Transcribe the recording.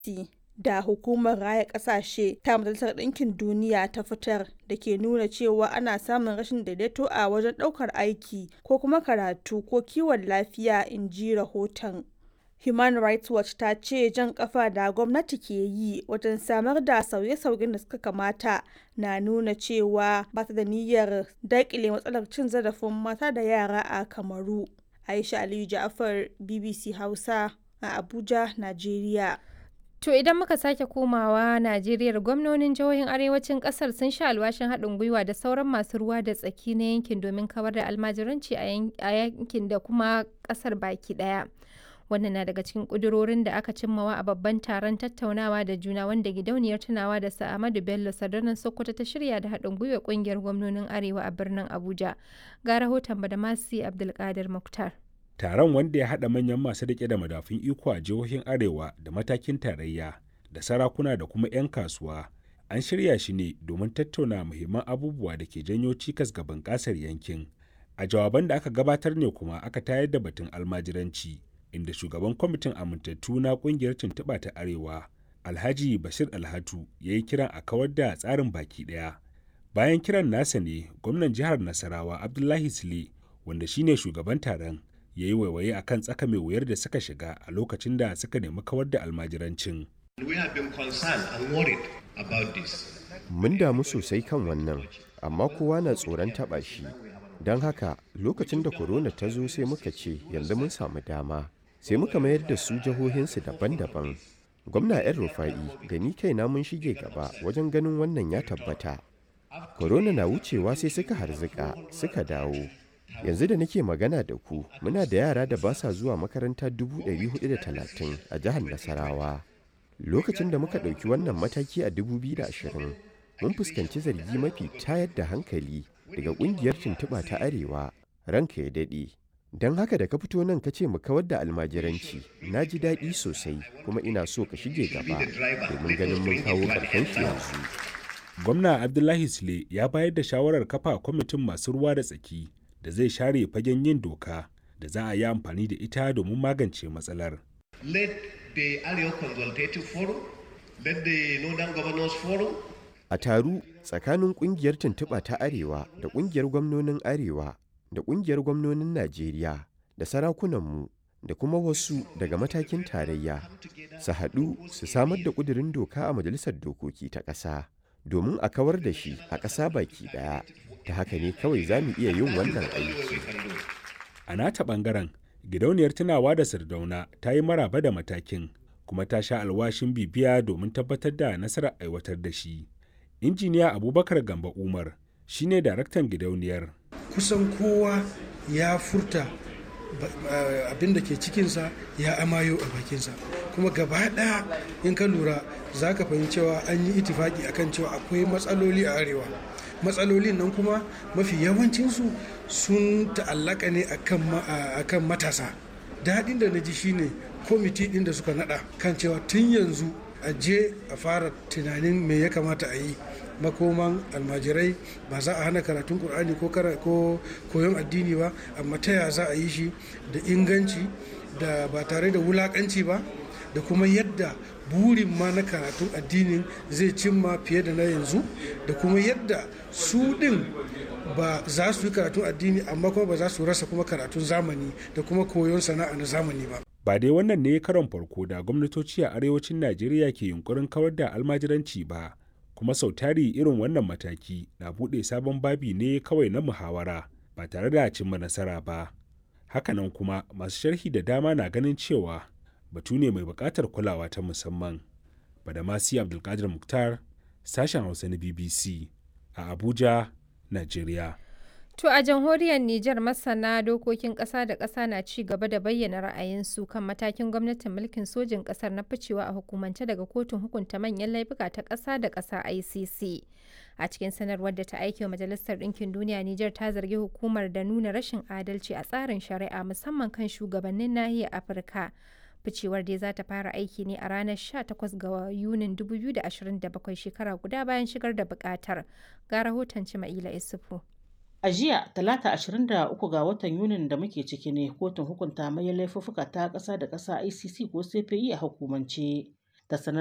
da Hukumar Raya Ƙasashe ta Majalisar Ɗinkin Duniya ta fitar da ke nuna cewa ana samun rashin daidaito a wajen ɗaukar aiki ko kuma karatu ko kiwon lafiya, in ji rahoton. Human Rights Watch ta ce jan ƙafa da gwamnati ke yi wajen samar da sauye-sauyen da suka kamata na nuna cewa ba ta da niyyar daƙile matsalar cin zarafin mata da yara a Kamaru. Aisha Aliyu Ja'far, BBC Hausa, a Abuja, Najeriya. To idan muka sake komawa Najeriya gwamnonin jihohin arewacin kasar sun sha alwashin haɗin gwiwa da sauran masu ruwa da tsaki na yankin domin kawar da almajiranci a yankin da kuma kasar baki ɗaya. Wannan na daga cikin ƙudurorin da aka cimmawa a babban taron tattaunawa da juna wanda gidauniyar tunawa da Sa'amadu Bello Sadarnan Sokoto ta shirya da haɗin gwiwa ƙungiyar gwamnonin Arewa a birnin Abuja. Ga rahoton Badamasi Abdulkadir Muktar. taron wanda ya haɗa manyan masu riƙe da madafun iko a jihohin arewa da matakin tarayya da sarakuna da kuma 'yan kasuwa an shirya shi ne domin tattauna muhimman abubuwa da ke janyo cikas ga bunƙasar yankin a jawaban da aka gabatar ne kuma aka tayar da batun almajiranci inda shugaban kwamitin amintattu na ƙungiyar tuntuɓa ta arewa alhaji bashir alhatu ya yi kiran a kawar da tsarin baki ɗaya bayan kiran nasa ne gwamnan jihar nasarawa abdullahi sule wanda shine shugaban taron ya yi waiwaye a kan tsaka mai wuyar da suka shiga a lokacin da suka nemi kawar da almajirancin. Mun damu sosai kan wannan, amma kowa na tsoron taɓa shi. Don haka lokacin da korona ta zo sai muka ce yanzu mun samu dama, sai muka mayar da su jihohinsu daban-daban. Gwamna 'yan rufa'i da ni kaina mun shige gaba wajen ganin wannan ya tabbata. Korona na wucewa sai suka harzika suka dawo. yanzu da nake magana da ku muna da yara da ba sa zuwa makaranta 430 a jihar nasarawa lokacin da muka ɗauki wannan mataki a 2020 mun fuskanci zargi mafi tayar da hankali daga ƙungiyar tuntuɓa ta arewa ranka ya daɗe don haka da ka fito nan ka ce mu kawar da almajiranci na ji daɗi sosai kuma ina so ka shige gaba domin ganin mun kawo ƙarshen shi yanzu gwamna abdullahi sule ya bayar da shawarar kafa kwamitin masu ruwa da tsaki da zai share fagen yin doka da za a yi amfani da ita domin magance matsalar. Let the Arewa Consultative Forum, let the Northern Governors Forum. A taru tsakanin kungiyar tuntuɓa ta Arewa da kungiyar gwamnonin Arewa da kungiyar gwamnonin Najeriya da sarakunanmu da kuma wasu daga matakin tarayya su haɗu su samar da ƙudurin doka a Majalisar Dokoki ta ƙasa domin a kawar da shi a ƙasa baki ɗaya. ta haka ne kawai za mu iya yin wannan aiki. A nata ɓangaren, gidauniyar tunawa da Sardauna ta yi maraba da matakin kuma ta sha alwashin bibiya domin tabbatar da nasarar aiwatar da shi. Injiniya Abubakar Gamba Umar shi ne daraktan gidauniyar. Kusan kowa ya furta abin da ke cikinsa ya amayo a bakinsa kuma gaba ɗaya in ka lura za ka fahimci cewa an yi itifaki akan cewa akwai matsaloli a arewa matsalolin nan kuma mafi yawancinsu sun ta'allaka ne akan matasa daɗin da na ji shine kwamiti ɗin da suka naɗa kan cewa tun yanzu a je a fara tunanin me ya kamata a yi makoman almajirai ba za a hana karatun ƙur'ani ko koyon addini ba amma ta ya za a yi shi da inganci da ba tare da wulaƙanci ba da kuma yadda burin ma na karatun addinin zai cimma fiye da na yanzu da kuma yadda su ɗin ba za su yi karatun addini amma kuma ba za su rasa kuma karatun zamani da kuma koyon sana'a na zamani ba. Ba dai wannan ne karon farko da gwamnatoci a arewacin Najeriya ke yunkurin kawar da almajiranci ba, kuma sau tari irin wannan mataki na buɗe sabon babi ne kawai na muhawara ba tare da cimma nasara ba. Hakanan kuma masu sharhi da dama na ganin cewa batu ne mai buƙatar kulawa ta musamman. Badamasi Abdulkadir Muktar, sashen Hausa na BBC a Abuja, Najeriya. To a jamhuriyar Nijar masana dokokin ƙasa da ƙasa na ci gaba da bayyana ra'ayinsu kan matakin gwamnatin mulkin sojin ƙasar na ficewa a hukumance daga kotun hukunta manyan laifuka ta ƙasa da ƙasa ICC. A cikin sanarwar da ta aiki wa Majalisar Ɗinkin Duniya Nijar ta zargi hukumar da nuna rashin adalci a tsarin shari'a musamman kan shugabannin nahiyar Afirka. ficewar dai za ta fara aiki ne a ranar 18 ga yunin 2027 shekara guda bayan shigar da bukatar ga rahoton cima'ila isufu a jiya talata 23 ga watan yunin da muke ciki ne kotun hukunta mai laifuffuka ta ƙasa da ƙasa icc ko cpi a hukumance ta sanar